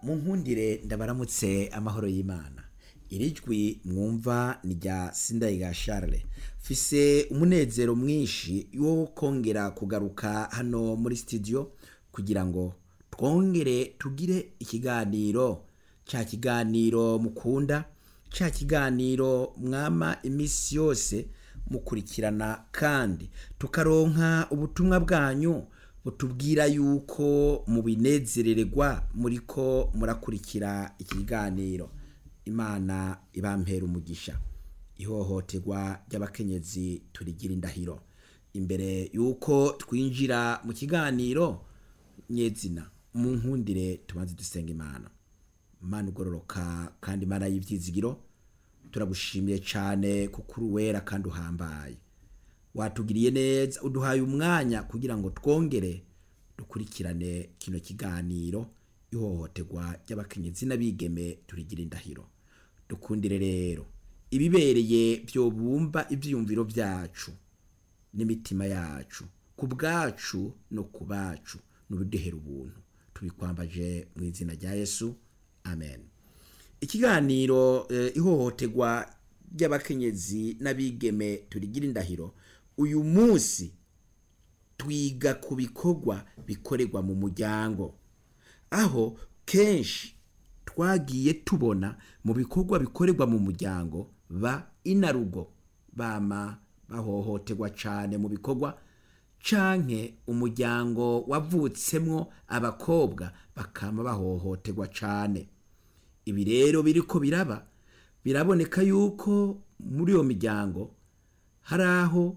mu nkundire ndabaramutse amahoro y'imana iri jwi mwumva ni rya sindayiga charles mfise umunezero mwinshi wo kongera kugaruka hano muri studio kugira ngo twongere tugire ikiganiro cya kiganiro mukunda cya kiganiro mwama iminsi yose mukurikirana kandi tukaronka ubutumwa bwanyu butubwira yuko mubinezerererwa muriko murakurikira ikiganiro imana ibampera umugisha ihohoterwa ry'abakenyezi turigira indahiro imbere yuko twinjira mu kiganiro nyezina mu nkundire tubanze dusenga imana imana ugororoka kandi imana y'ibyizigiro turagushimiye cyane kuko uri uwera kandi uhambaye watugiriye neza uduhaye umwanya kugira ngo twongere dukurikirane kino kiganiro ihohoterwa ry'abakenyezi n'abigeme turigira indahiro dukundire rero ibibereye byobumba ibyiyumviro byacu n'imitima yacu ku bwacu no ku bacu n'ubuduhera ubuntu tubikwambaje mu izina rya yesu amen ikiganiro eh, ihohoterwa ry'abakenyezi n'abigeme turigira indahiro uyu munsi twiga ku bikorwa bikorerwa mu muryango aho kenshi twagiye tubona mu bikorwa bikorerwa mu muryango ba inarugo bama bahohoterwa cyane mu bikorwa canke umuryango wavutsemwo abakobwa bakama bahohoterwa cyane ibi rero biriko biraba biraboneka yuko muri iyo miryango hari aho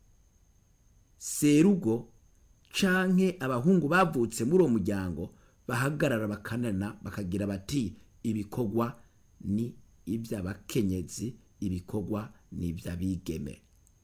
serugo canke abahungu bavutse muri uwo muryango bahagarara bakanana bakagira bati ibikorwa ni iby'abakenyezi ibikorwa ni iby'abigeme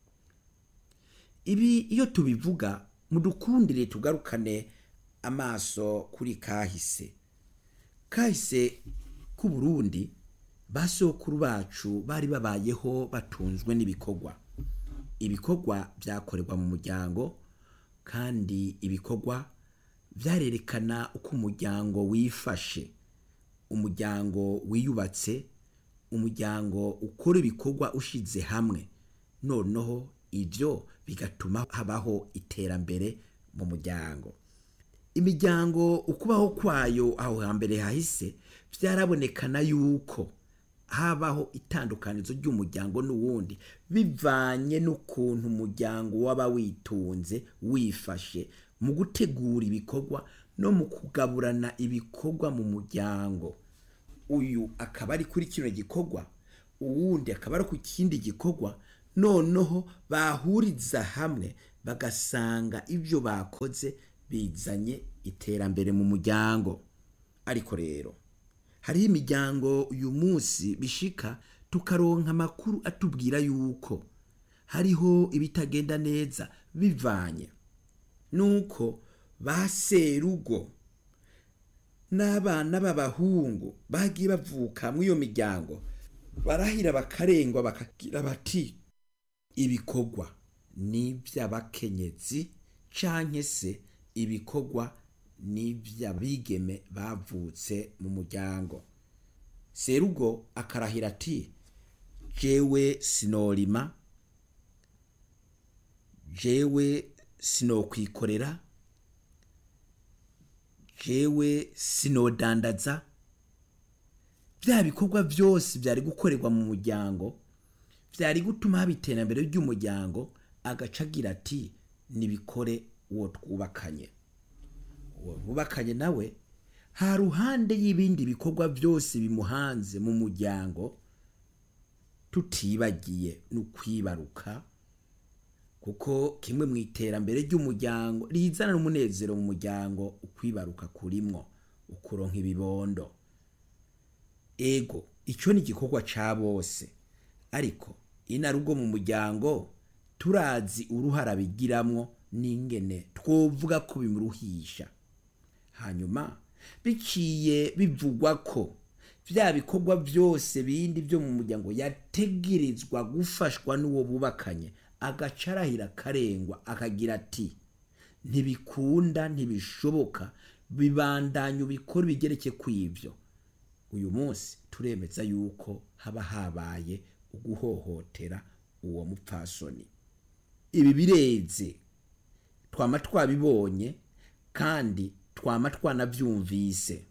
ibi iyo tubivuga mudukundire tugarukane amaso kuri kahise kahise k'u Burundi basokuru bacu bari babayeho batunzwe n'ibikorwa ibikorwa byakorerwa mu muryango kandi ibikorwa byarerekana uko umuryango wifashe umuryango wiyubatse umuryango ukora ibikorwa ushize hamwe noneho ibyo bigatuma habaho iterambere mu muryango imiryango ukubaho kwayo aho hambere hahise byarabonekana yuko habaho itandukanizo ry'umuryango n'uwundi bivanye n'ukuntu umuryango waba witunze wifashe mu gutegura ibikorwa no mu kugaburana ibikorwa mu muryango uyu akaba ari kuri kino gikorwa uwundi akaba ari ku kindi gikorwa noneho bahuriza hamwe bagasanga ibyo bakoze bizanye iterambere mu muryango ariko rero hariho imiryango uyu munsi bishika tukaronka amakuru atubwira yuko hariho ibitagenda neza bivanye nuko ba serugo n'abana b'abahungu bagiye bavuka muri iyo miryango barahira bakarengwa bakagira bati ibikorwa ni iby'abakenyezi canke se ibikorwa ni iby'abigeme bavutse mu muryango serugo akarahira ati jewe sinorima jewe sinokwikorera jewe sinodandaza bya bikorwa byose byari gukorerwa mu muryango byari gutuma haba iterambere ry'umuryango agaca agira ati nibikore uwo twubakanye uwo bubakanye nawe ha ruhande y'ibindi bikorwa byose bimuhanze mu muryango tutibagiye n'ukwibaruka kuko kimwe mu iterambere ry'umuryango rizana n'umunezero mu muryango ukwibaruka kurimwo ukuronka ibibondo ego icyo ni igikorwa cya bose ariko inarugo mu muryango turazi uruhara bigiramwo n'ingene twovuga ko bimuruhisha hanyuma biciye bivugwa ko bya bikorwa byose bindi byo mu muryango yategerezwa gufashwa n'uwo bubakanye agaca arahira akarengwa akagira ati ntibikunda ntibishoboka bibandanya ubikora bigereke kw'ivyo uyu munsi turemeza yuko haba habaye uguhohotera uwo mupfasoni ibi bireze twama twabibonye kandi twama twanavyumvise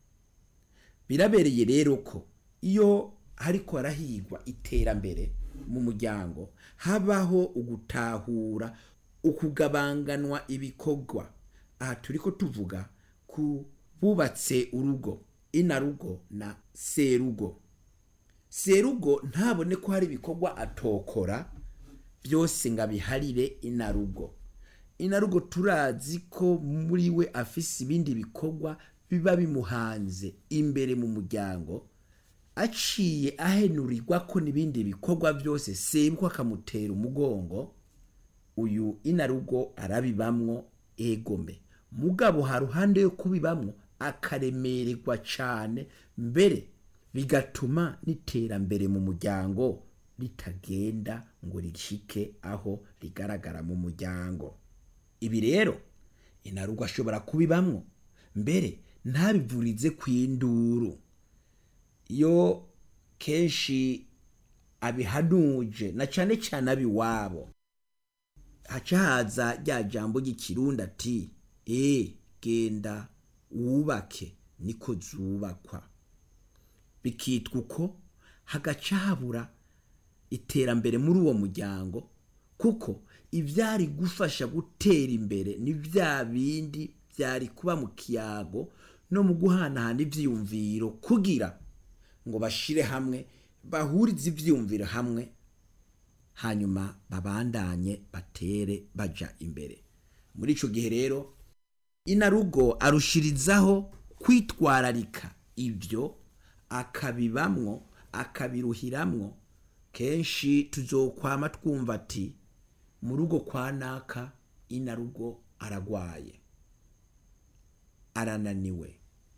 birabereye rero ko iyo hariko harahigwa iterambere mu muryango habaho ugutahura ukugabanganwa ibikorwa aha turiko tuvuga ku bubatse urugo inarugo na serugo serugo ntabone ko hari ibikorwa atokora byose ngo abiharire inarugo inarugo turazi ko muri we afise ibindi bikorwa biba bimuhanze imbere mu muryango aciye ahenurirwa ko n'ibindi bikorwa byose sebwa akamutera umugongo uyu inarugo arabibamwo egome mugabo ha ruhande yo kubibamwo akaremererwa cane mbere bigatuma n'iterambere mu muryango ritagenda ngo rishike aho rigaragara mu muryango ibi rero inarugo ashobora kubibamwo mbere ntabivurize kw'induru iyo kenshi abihanuje na cane cane abiwabo haca haza rya jambo ry'ikirundi ati e genda wubake niko zubakwa bikitwa uko hagaca habura iterambere muri uwo muryango kuko ivyari gufasha gutera imbere ni vya bindi vyari kuba mu kiyago no mu guhanahana ivyiyumviro kugira ngo bashire hamwe bahurize ivyiyumviro hamwe hanyuma babandanye batere baja imbere muri ico gihe rero inarugo arushirizaho kwitwararika ivyo akabibamwo akabiruhiramwo kenshi tuzokwama twumva ati mu rugo kwa naka inarugo aragwaye arananiwe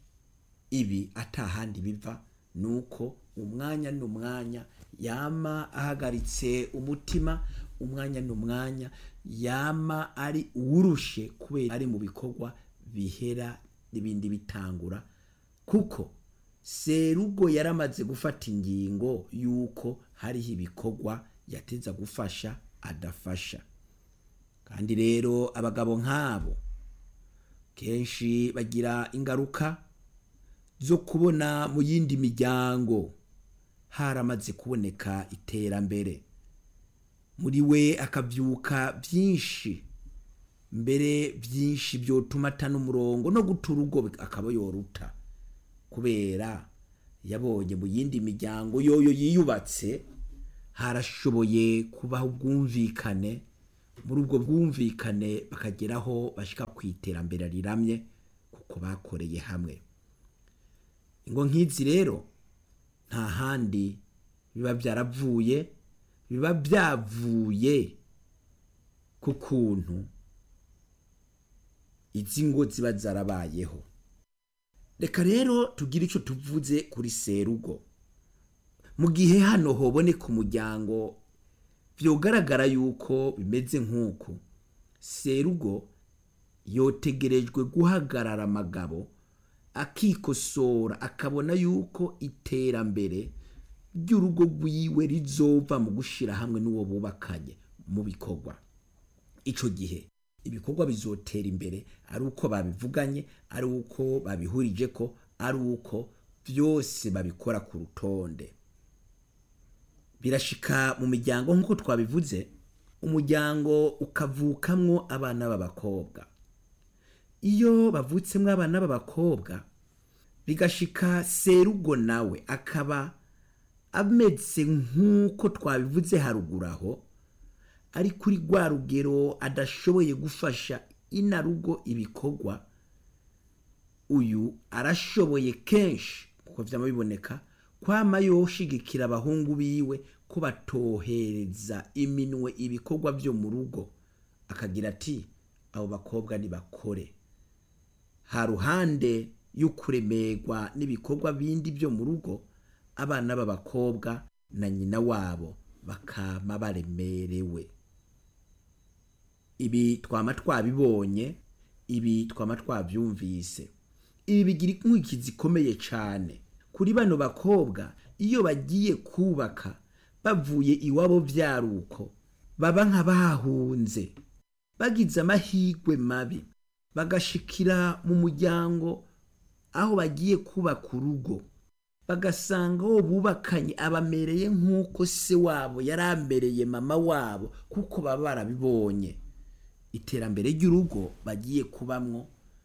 ibi atahandi biva nuko umwanya n'umwanya yama ahagaritse umutima umwanya n'umwanya yama ari uwurushe kubera ari mu bikorwa bihera n'ibindi bitangura kuko serugo yaramaze gufata ingingo yuko hariho ibikorwa yateza gufasha adafasha kandi rero abagabo nk'abo kenshi bagira ingaruka zo kubona mu yindi miryango haramaze kuboneka iterambere muri we akavyuka byinshi mbere byinshi byotuma atana umurongo no guta urugo akaba yoruta kubera yabonye mu yindi miryango yoyo yiyubatse harashoboye kubaho ubwumvikane muri ubwo bwumvikane bakageraho bashika ku iterambere riramye kuko bakoreye hamwe ingo nk'izi rero nta handi biba byaravuye biba byavuye ku kuntu izi ngo ziba zarabayeho reka rero tugire icyo tuvuze kuri serugo mu gihe hano hoboneka umuryango byogaragara yuko bimeze nk'uku serugo yotegerejwe guhagarara amagabo akikosora akabona yuko iterambere ry'urugo rwiwe rizova mu gushyira hamwe n'uwo bubakanye mu bikorwa icyo gihe ibikorwa bizotera imbere ari uko babivuganye ari uko babihurije ko ari uko byose babikora ku rutonde birashika mu miryango nk'uko twabivuze umuryango ukavukamwo abana b'abakobwa iyo bavutsemwo abana b'abakobwa bigashika serugo nawe akaba ameze nk'uko twabivuze haruguru aho ari kuri rwa rugero adashoboye gufasha inarugo ibikorwa uyu arashoboye kenshi kuko vyama biboneka kwama yoshigikira abahungu biwe ko batohereza iminwe ibikorwa vyo mu rugo akagira ati abo bakobwa nibakore ha ruhande y'ukuremerwa n'ibikorwa bindi vyo mu rugo abana b'abakobwa na nyina wabo bakama baremerewe ibi twama twabibonye ibi twama twabyumvise ibi bigira inkurikizi zikomeye cyane kuri bano bakobwa iyo bagiye kubaka bavuye iwabo byaruko baba nk'abahunze bagize amahirwe mabi bagashikira mu muryango aho bagiye kubaka urugo bagasanga uwo bubakanye abamereye nk'uko se wabo yari amereye mama wabo kuko baba barabibonye iterambere ry'urugo bagiye kubamwo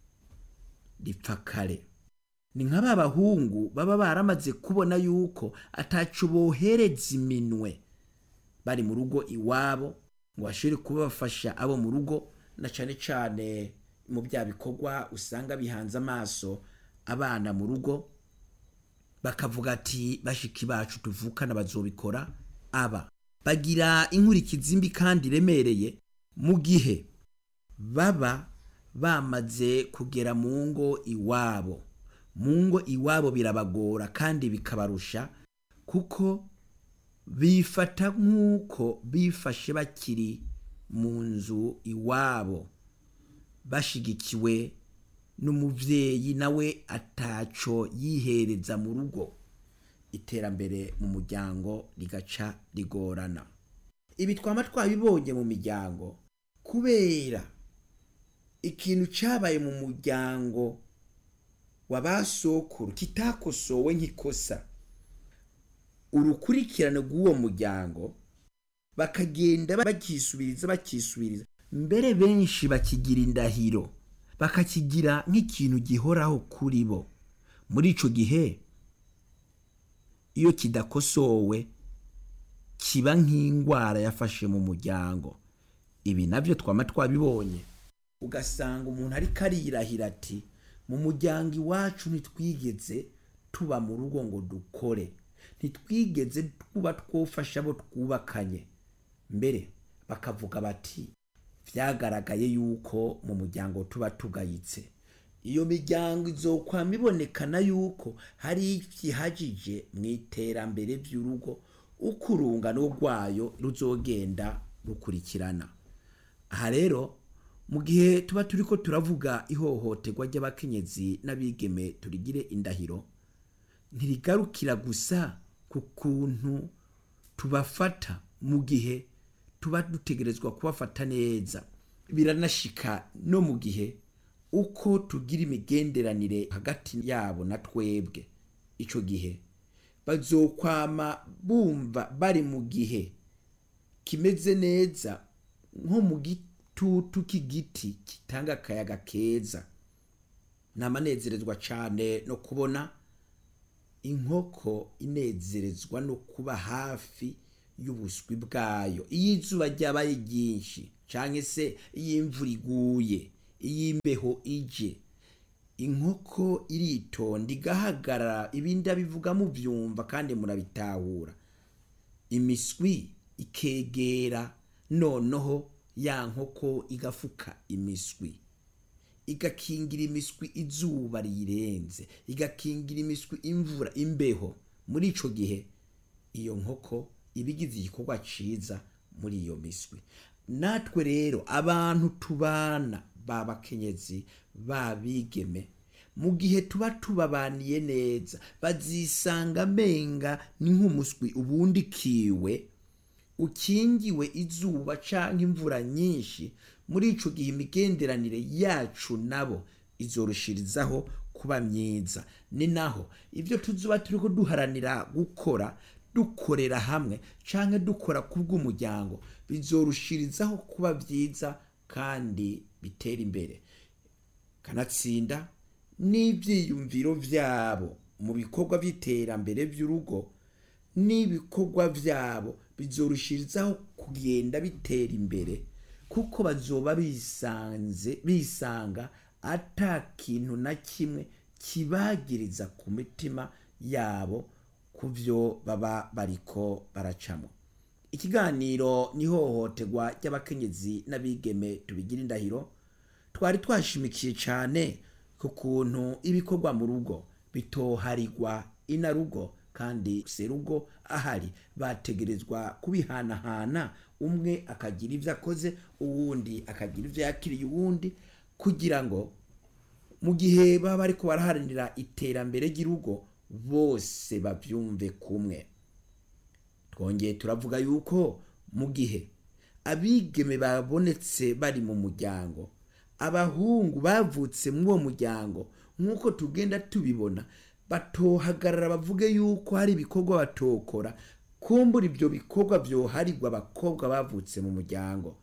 ripfa kare ni nka ba bahungu baba baramaze kubona yuko atacu bohereza iminwe bari mu rugo iwabo ngo bashobore kubafasha abo mu rugo na cyane cyane mu bya bikorwa usanga bihanze amaso abana mu rugo bakavuga ati bashiki bacu tuvukana bazobikora aba bagira inkurikizi mbi kandi iremereye mu gihe baba bamaze kugera mu ngo iwabo mu ngo iwabo birabagora kandi bikabarusha kuko bifata nk'uko bifashe bakiri mu nzu iwabo bashigikiwe n'umubyeyi nawe ataco yihereza mu rugo iterambere mu muryango rigaca rigorana ibi twaba twabibonye mu miryango kubera ikintu cyabaye mu muryango wa ba sokuru kitakosowe nk'ikosa urukurikirane rw'uwo muryango bakagenda bakisubiriza bakisubiriza mbere benshi bakigira indahiro bakakigira nk'ikintu gihoraho kuri bo muri icyo gihe iyo kidakosowe kiba nk'indwara yafashe mu muryango ibi nabyo twaba twabibonye ugasanga umuntu ariko arirahira ati mu muryango iwacu ntitwigeze tuba mu rugo ngo dukore ntitwigeze tuba twofasha abo twubakanye mbere bakavuga bati byagaragaye yuko mu muryango tuba tugayitse iyo miryango izokwama ibonekana yuko hari ikihagije mu iterambere ry'urugo uko urungano rwayo ruzogenda rukurikirana aha rero mu gihe tuba turi ko turavuga ihohoterwa ry'abakenyezi n'abigeme turigire indahiro ntirigarukira gusa ku kuntu tubafata mu gihe tuba dutegerezwa kubafata neza biranashika no mu gihe uko tugira imigenderanire hagati yabo na twebwe icyo gihe bazokwama bumva bari mu gihe kimeze neza nko mu gitutu k'igiti gitanga akayaga keza namanezerezwa cyane no kubona inkoko inezerezwa no kuba hafi y'ubuswi bwayo iyo izuba ryabaye ryinshi cyangwa se iyo imvura iguye iyo imbeho ije inkoko iritonda igahagarara ibindi abivuga mubyumva kandi murabitahura imiswi ikegera noneho ya nkoko igafuka imiswi igakingira imiswi izuba riyirenze igakingira imiswi imvura imbeho muri icyo gihe iyo nkoko iba igize igikorwa cyiza muri iyo miswi natwe rero abantu tubana babakenyezi babigeme mu gihe tuba tubabaniye neza bazisanga amenga ni nk'umuswi ubundi kiwe ukingiwe izuba cyangwa imvura nyinshi muri icyo gihe imigenderanire yacu nabo izorushirizaho kuba myiza ni naho ibyo tuzuba turi duharanira gukora dukorera hamwe cyangwa dukora ku bw'umuryango bizorushirizaho kuba byiza kandi bitera imbere kanatsinda n'ibyiyumviro byabo mu bikorwa by'iterambere by'urugo n'ibikorwa byabo bizorushirizaho kugenda bitera imbere kuko bazoba bisanze bisanga ata kintu na kimwe kibagiriza ku mitima yabo ku byo baba bariko baracamo ikiganiro n'ihohoterwa ry'abakenyezi n'abigeme tubigira indahiro twari twashimikiye cyane ku kuntu ibikorwa mu rugo bitoharigwa inarugo kandi serugo ahari bategerezwa kubihanahana umwe akagira ibyo akoze uwundi akagira ibyo yakiriye uwundi kugira ngo mu gihe baba bariko baraharanira iterambere ry'urugo bose bavyumve kumwe twongeye turavuga yuko mu gihe abigeme babonetse bari mu muryango abahungu bavutse muri uwo muryango nk'uko tugenda tubibona batohagarara bavuge yuko hari ibikorwa batokora kumbura ibyo bikorwa byoharirwa abakobwa bavutse mu muryango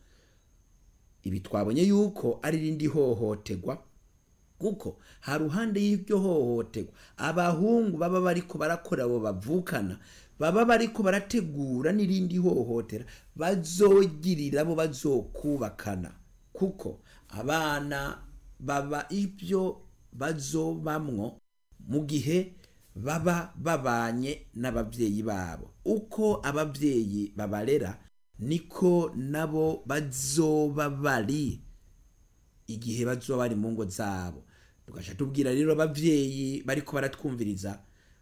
ibi twabonye yuko ari rindi hohoterwa kuko ha ruhande y'iryo hohoterwa abahungu baba bariko barakora abo bavukana baba bariko barategura n'irindi hohotera bazogirira bo bazokubakana kuko abana baba ibyo bazobamwo mu gihe baba babanye n'ababyeyi babo uko ababyeyi babarera niko nabo bazoba bari igihe bazoba bari mu ngo zabo tugasha tubwira rero ababyeyi bariko baratwumviriza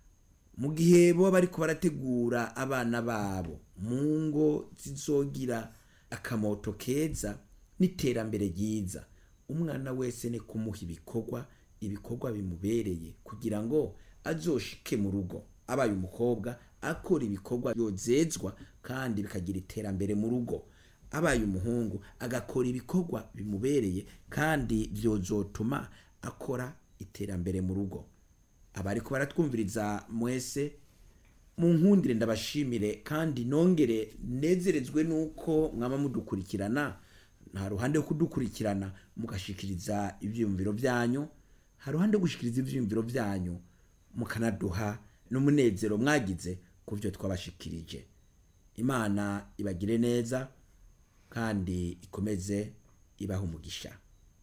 mu gihe bo bariko barategura abana babo mu ngo zizogira akamoto keza n'iterambere ryiza umwana wese ni kumuha ibikorwa ibikorwa bimubereye kugira ngo azoshike mu rugo abaye umukobwa akora ibikorwa yozezwa kandi bikagira iterambere mu rugo abaye umuhungu agakora ibikorwa bimubereye kandi byozotuma akora iterambere mu rugo abariko baratwumviriza mwese mu nkundire ndabashimire kandi nongere nezerezwe nuko mwaba mudukurikirana nta ruhande yo kudukurikirana mugashikiriza ivyiyumviro vyanyu ha ruhande yo gushikiriza ivyiyumviro vyanyu mukanaduha n'umunezero mwagize ku byo twabashikirije imana ibagire neza kandi ikomeze ibaha umugisha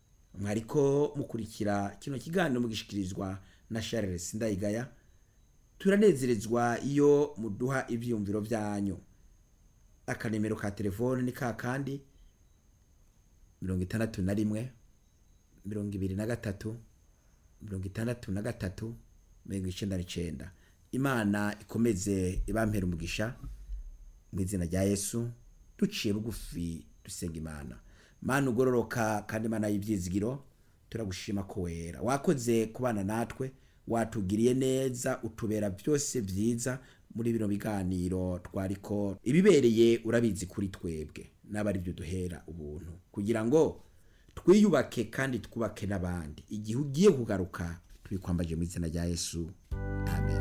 mwariko mukurikira kino kiganiro mugishikirizwa na Charles Ndayigaya turanezerezwa iyo muduha ivyiyumviro vyanyu akanemero ka telefone ni ka kandi mirongo itandatu na rimwe mirongo ibiri na gatatu mirongo itandatu na gatatu mirongo icenda n'icenda imana ikomeze ibampera umugisha mu izina rya yesu duciye bugufi dusenga imana mana ugororoka kandi imana y'ibyizigiro turagushima ko wera wakoze kubana natwe watugiriye neza utubera byose byiza muri bino biganiro twariko ibibereye urabizi kuri twebwe n'aba ari byo duhera ubuntu kugira ngo twiyubake kandi twubake n'abandi igihe ugiye kugaruka tubikwambaje mu izina rya yesu amen